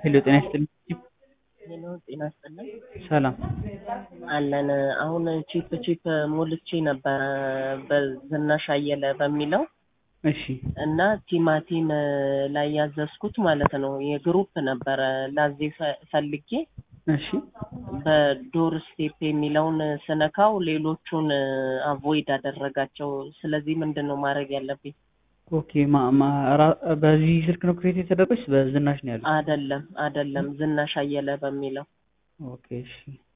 ሄሎ ጤና ይስጥልኝ። ሄሎ ጤና ይስጥልኝ። ሰላም አለን አሁን ቺፕ ቺፕ ሞልቼ ነበረ በዝናሽ አየለ በሚለው እሺ እና ቲማቲም ላይ ያዘዝኩት ማለት ነው የግሩፕ ነበረ ላዜ ፈ- ፈልጌ እሺ በዶር ስቴፕ የሚለውን ስነካው ሌሎቹን አቮይድ አደረጋቸው። ስለዚህ ምንድን ነው ማድረግ ያለብኝ? ኦኬ ማ ማ ራ- በዚህ ስልክ ነው ክሬት የተደረገች በዝናሽ ነው ያሉት? አደለም አደለም ዝናሽ አየለ በሚለው ኦኬ እሺ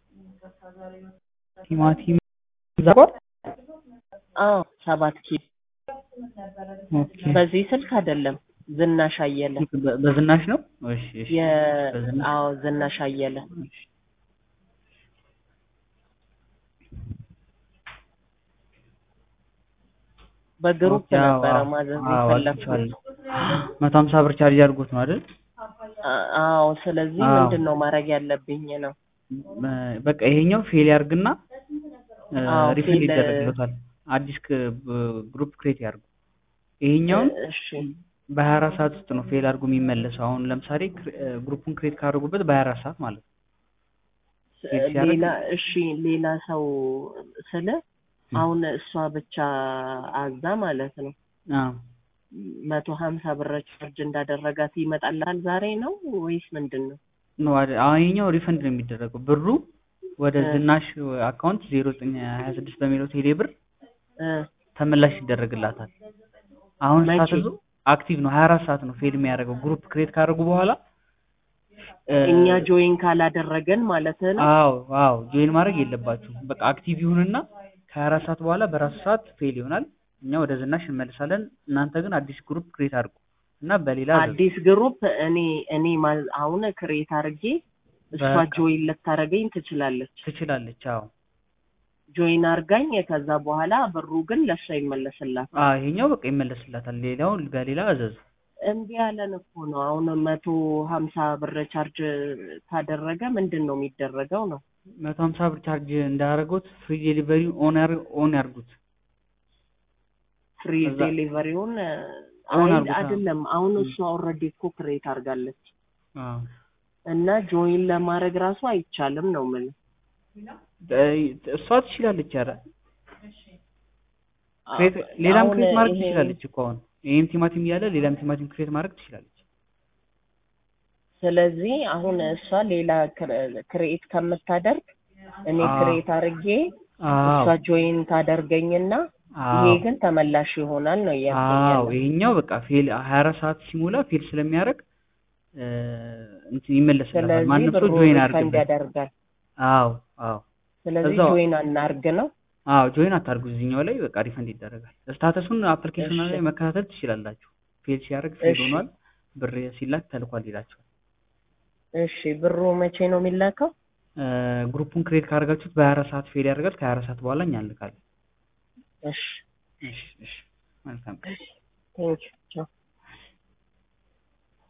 ቲማቲም ዛቋል አዎ ሰባት ኪሎ ኦኬ በዚህ ስልክ አደለም ዝናሽ አየለ በ- በዝናሽ ነው እሺ እሺ የ በዝናሽ አዎ ዝናሽ አየለ እሺ በግሩፕ ኦኬ፣ አዎ፣ ነበረ አዎ፣ ማዘዝ አዎ፣ የፈለግኩት። አግኝቼዋለሁ። መቶ ሀምሳ ብር ቻርጅ አድርጎት ነው አይደል? አ- አዎ ስለዚህ አዎ። ምንድን ነው ማድረግ ያለብኝ ነው? በ- በቃ ይሄኛው ፌል ያርግና አዎ፣ ሪፈንድ ፌል- ይደረግለታል። አዲስ ክ- ብ- ግሩፕ ክሬት ያርጉ። ይሄኛውን እሺ በሀያ አራት ሰዓት ውስጥ ነው ፌል አድርጎ የሚመለሰው። አሁን ለምሳሌ ክሬ- ግሩፑን ክሬት ካደረጉበት በሀያ አራት ሰዓት ማለት ነው። ፌል ሲያደርግ ሌላ እሺ ሌላ ሰው ስለ አሁን እሷ ብቻ አዛ ማለት ነው አዎ መቶ ሀምሳ ብር ቻርጅ እንዳደረጋት ይመጣልሃል ዛሬ ነው ወይስ ምንድን ነው? ነው አይደል? አሁን ይሄኛው ሪፈንድ ነው የሚደረገው። ብሩ ወደ እ። ዝናሽ አካውንት ዜሮ ዘጠኝ ሀያ ስድስት በሚለው ቴሌ ብር እ ተመላሽ ይደረግላታል። አሁን መቼ? ስታተሱ አክቲቭ ነው። ሀያ አራት ሰዓት ነው ፌል የሚያደርገው ግሩፕ ክሬት ካደረጉ በኋላ እ፣ እኛ ጆይን ካላደረገን ማለት ነው። አዎ አዎ ጆይን ማድረግ የለባችሁም። በቃ አክቲቭ ይሁንና ከሀያ አራት ሰዓት በኋላ በራሱ ሰዓት ፌል ይሆናል። እኛ ወደ ዝናሽ እንመልሳለን። እናንተ ግን አዲስ ግሩፕ ክሬት አድርጉ እና በሌላ አዘዙ። አዲስ ግሩፕ እኔ እኔ ማ- አሁን ክሬት አድርጌ እሷ በቃ። ጆይን ልታደርገኝ ትችላለች። ትችላለች። አዎ ጆይን አርጋኝ ከዛ በኋላ ብሩ ግን ለእሷ ይመለስላት። አዎ ይሄኛው በቃ ይመለስላታል። ሌላውን በሌላ አዘዙ። እምቢ ያለን እኮ ነው። አሁን መቶ ሀምሳ ብር ቻርጅ ካደረገ ምንድን ነው የሚደረገው ነው? መቶ ሀምሳ ብር ቻርጅ እንዳደረጉት ፍሪ ዴሊቨሪ ኦን ያር- ኦን ያርጉት። ፍሪ እዛ- ዴሊቨሪውን አሁን አይ አርጉታ። አይደለም። አሁን እሷ ኦልሬዲ እኮ ክሬት አድርጋለች አዎ እና ጆይን ለማድረግ ራሱ አይቻልም ነው ምን እ- እሷ ትችላለች። ኧረ ክሬት ሌላም ክሬት ማድረግ ትችላለች እኮ አሁን ይሄም ቲማቲም እያለ ሌላም ቲማቲም ክሬት ማድረግ ትችላለች። ስለዚህ አሁን እሷ ሌላ ክሬት ከምታደርግ እኔ አዎ። ክሬት አድርጌ አዎ እሷ ጆይን ታደርገኝና ይሄ አዎ ግን ተመላሽ ይሆናል ነው እያልኩኝ አዎ ያለው። ይሄኛው በቃ ፌል ሀያ አራት ሰዓት ሲሞላ ፌል ስለሚያደርግ እ፣ እንትን ይመለስላታል። ስለዚህ ማንም ሰው ብሩ ጆይን ሪፈንድ አድርግበት። ያደርጋል። አዎ አዎ ስለዚህ እዛው- ጆይን አናርግ ነው። አዎ ጆይን አታርጉ። እዚህኛው ላይ በቃ ሪፈንድ ይደረጋል። ስታተሱን አፕሊኬሽኑ እሺ። ላይ መከታተል ትችላላችሁ። ፌል ሲያደርግ ፌል እሺ። ሆኗል፣ ብር ሲላክ ተልኳል ይላችኋል። እሺ ብሩ መቼ ነው የሚላከው? እ፣ ግሩፑን ክሬት ካደረጋችሁት በሀያ አራት ሰዓት ፌል ያደርጋል። ከሀያ አራት ሰዓት በኋላ እኛ እንልካለን። እሺ እሺ እሺ መልካም ቴንኪው